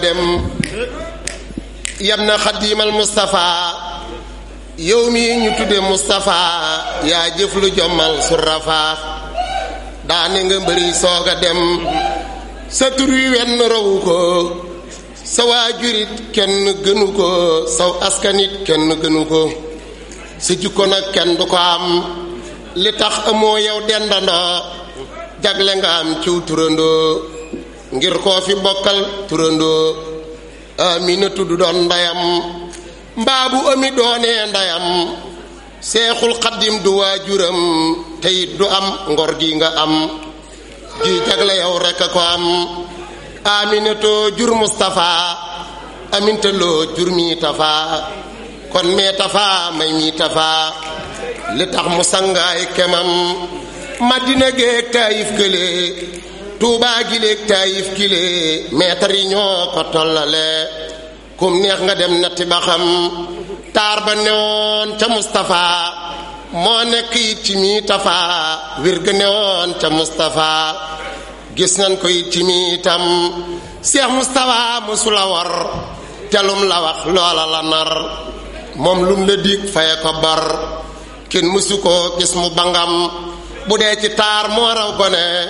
dem yam na xadiimal Moustapha yow mi ñu tudde Moustapha yaa jëf lu jommal su rafaa daane nga mbëri soog a dem sa tur wi wenn rawu ko sa waajurit kenn gënu ko saw askanit kenn gënu ko sa jikko nag kenn du ko am li tax amoo yow dendandoo jagle nga am ciw turandoo ngir koo fi bokkal turandoo amina tudd doon ndeyam mbaa bu ami doonee ndeyam seexul xaddim du waajuram teyit du am ngor gi nga am ji jagle yow rekk a ko am aminatoo jur Mustafa amintaloo jur mi tafa kon mee tafa may mi tafa li tax mu sangaay kemam madina géeg taayif kële tuubaa giléeg taayif kile meetar yi ñoo ko tollale kum neex nga dem natti ba xam taar ba newoon ca Mustafa moo nekk it ci mi tafa wir ga newoon ca Mustafa gis nañ ko it ci mi itam Seex Mustafa musula war telum la wax loola la nar moom lum la dig faye ko bar kenn mësu ko gis mu bangam bu dee ci taar moo raw gone